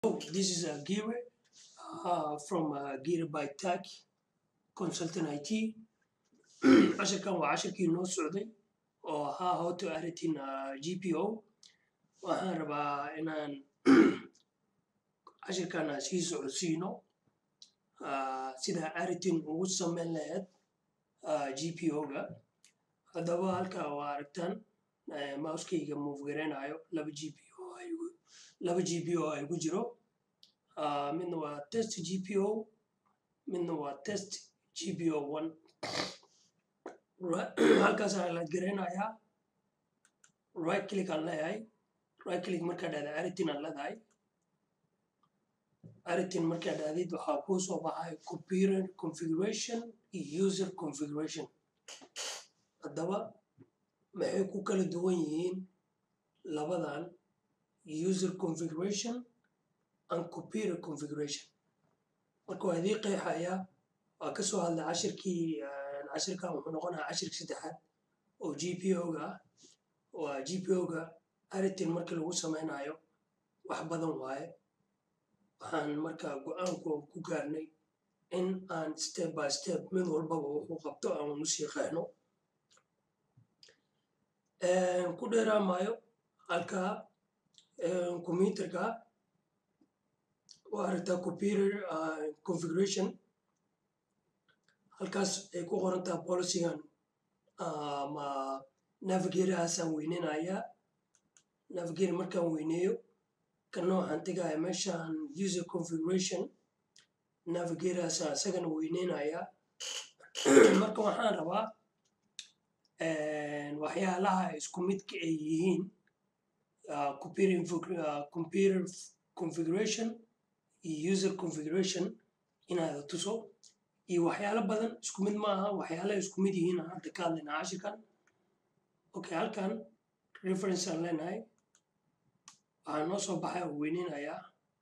This is uh, Gire uh, from uh, Gire by Tech Consultant IT. casharkan waa casharkii noo socday oo ahaa how to editing uh, GPO. Waxaan rabaa inaan casharkan aan sii socodsiino uh, sida editing ugu sameyn lahayd uh, GPO-ga. Haddaba halkaa waa aragtaan uh, mousekeyga move gareynayo laba GPO ay igu- laba GPO ay ku jiro. Uh, midna waa test GPO, midna waa test GPO one. Right- halkaas ayaa la gareynayaa right click aan leeyahay right click markaa dhahda editing aan leedahay editing markaa dhahdid waxaa kuu soo baxay computer configuration iyo user configuration haddaba maxay ku kala duwan yihiin labadan user configuration and computer configuration marka waa idii qeexayaa waa ka soo hadlay cashirkii eh, cashirkan wuxuu noqonayaa cashirka saddexaad oo GPO-ga ah waa GPO-ga editing markii lagu sameynayo wax badan waaye waxaan markaa go-aanku ku gaarnay in aan step by step mid walbaba wuxuu qabto aan usii qeexno Eh, ku dheeraan maayo halkaa eh, computerka waa aragtaa computer ah, configuration halkaas ay ku qoran tahay policygan ama navigatorhaasaan weyneynayaa navigator markaan weyneeyo kan waxaan tegaya meeshaan user configuration navigatorhaasaan isagana weyneynayaa marka waxaan rabaa eh, waxyaalaha isku midka ay yihiin ah, computer info- ah, computer configuration iyo user configuration inaad tuso iyo waxyaalo badan isku mid ma aha waxyaalaha isku mid yihiin aan hadda ka hadlaynaa cashirkan okay halkan reference aan leenahay waxaa noo soo baxay oo weyneynayaa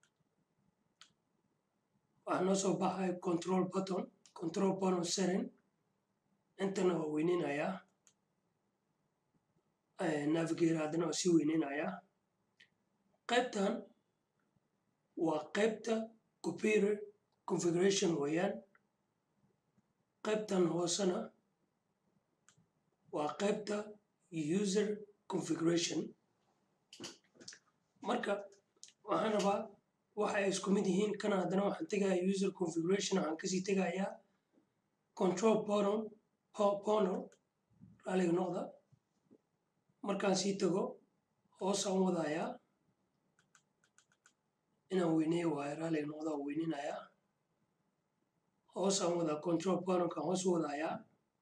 waxaa noo soo baxay control button control button setting intana waa weyneynayaa Eh, navigator haddana waa sii weyneynayaa qaybtan waa qaybta computer configuration weeyaan qaybtan hoosena waa qaybta user configuration marka waxaan rabaa waxa ay isku mid yihiin kana haddana waxaan tegayaa user configuration waxaan kasii tegayaa control panel pa- panel raaliga noqda markaan sii tago hoosaan wadayaa inaan weyneeyo waayo raaliga noqda waa weyninayaa hoosaan wadaa control panelkaan hoos wadayaa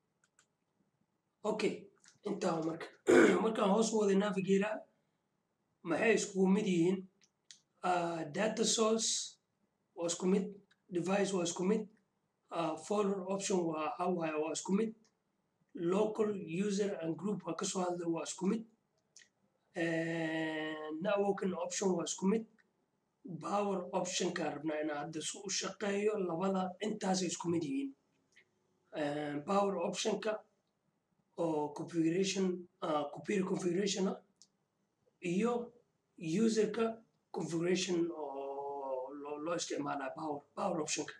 okay intaa waa marka markaan hoos waday navigator maxay iskugu mid yihiin Ah, data source waa isku mid device waa isku mid ah, folder option waa hawaaye waa isku mid local user and group waa kasoo hadlay waa isku mid Eh, networking option waa isku mid power optionkaan rabnaa inaan hadda si u shaqeeyo labada intaasay isku mid yihiin Eh, power optionka oo configuration ah, computer configuration ah iyo userka configuration oo loo loo isticmaalaa power power optionka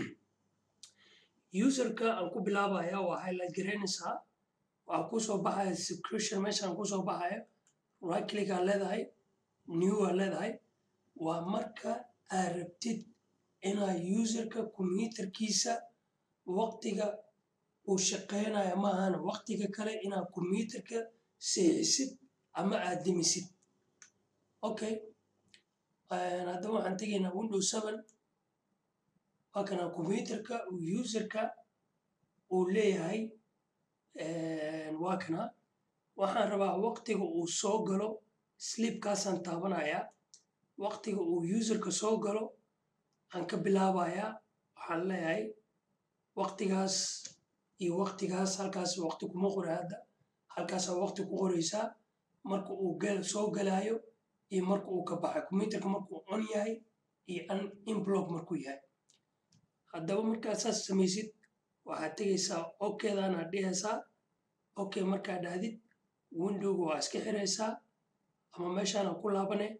userka aan ku bilaabaya waa highlight garaynaysaa waxaa kusoo baxaya subscription meeshaan kusoo baxaya right click aan leedahay new aan leedahay waa marka aad rabtid inaad userka computerkiisa waqtiga uu shaqeynayo maahan waqtiga kale inaad computerka seexisid ama aad demisid okay Eh, haddaba waxaan tegaynaa windows seven waa kana computerka uu userka uu leeyahay eh, waa kana waxaan rabaa waqtiga uu soo galo sleepkaasaan taabanayaa waqtiga uu userka soo galo aan ka bilaabayaa waxaan leeyahay waqtigaas iyo waqtigaas halkaas waqti kuma qora hadda halkaasaa waqti ku qoraysaa marka uu gal soo galaayo iyo marka uu ka baxay computerka markuu on yahay iyo an inblock markuu yahay haddaba markaad saas samaysid waxaad tegaysaa okdan aad dhihaysaa okay markaad dhahdid windowga waa iska xiraysaa ama meeshaana ku laabane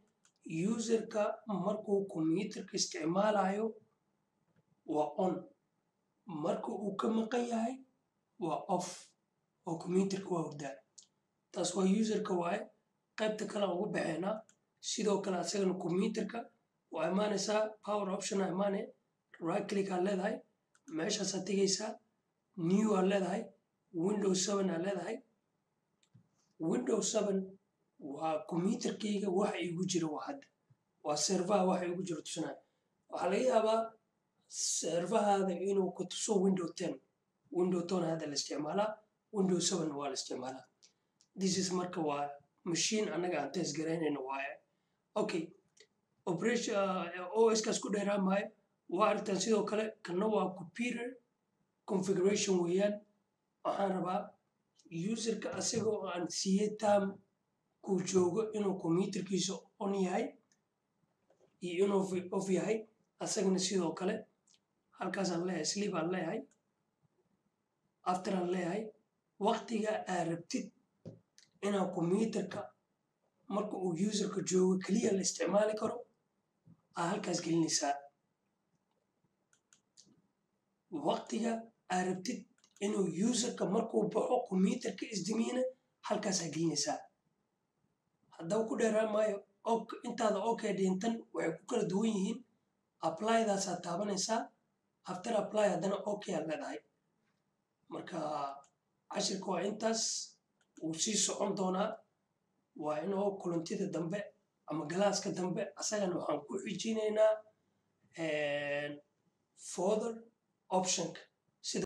userka markuu computerka isticmaalayo waa on marka uu ka maqan yahay waa off oo computerka waa hurdaa taas waa userka waaye qaybta kale aan ugu baxeynaa sidoo kale asagana computerka waa imaanaysaa power option aa imaane right click aa leedahay meeshaasaa tegaysaa new aa leedahay window seven aa leedahay window seven waa computerkayga waxa igu jira waa hadda waa servaha waxa igu jira tusinaya waxaa laga yaabaa servahaada inuu ku tuso window ten window ten hadda la isticmaalaa window seven waa la isticmaalaa this is marka waa machine annaga aan test garaynayno waaye okay operation os kaas ku dheeraan maayo waa aragtaan sidoo kale kana waa computer configuration weeyaan waxaan rabaa userka asaga oo aan siiyey tam kuu joogo inuu computerkiisa on yahay iyo inuu off yahay asagana sidoo kale halkaasaan leeyahay sleep aan leeyahay after aan leeyahay waqtiga aa rabtid inaa computerka marka uu userka joogo keliya la isticmaali karo aa halkaas gelinaysaa waqtiga aa rabtid inuu userka markuu baxo computerka isdimiina halkaasaa gelinaysaa haddaba ku dheeraan maayo intaada okay dhintan waxay ku kala duwan yihiin applyadaasaa taabanaysaa after apply haddana okay aad leedahay marka cashirka waa intaas wuu sii socon doonaa waa inoo kulantida dambe ama galaaska dambe asagana waxaan ku xijinaynaa further optionka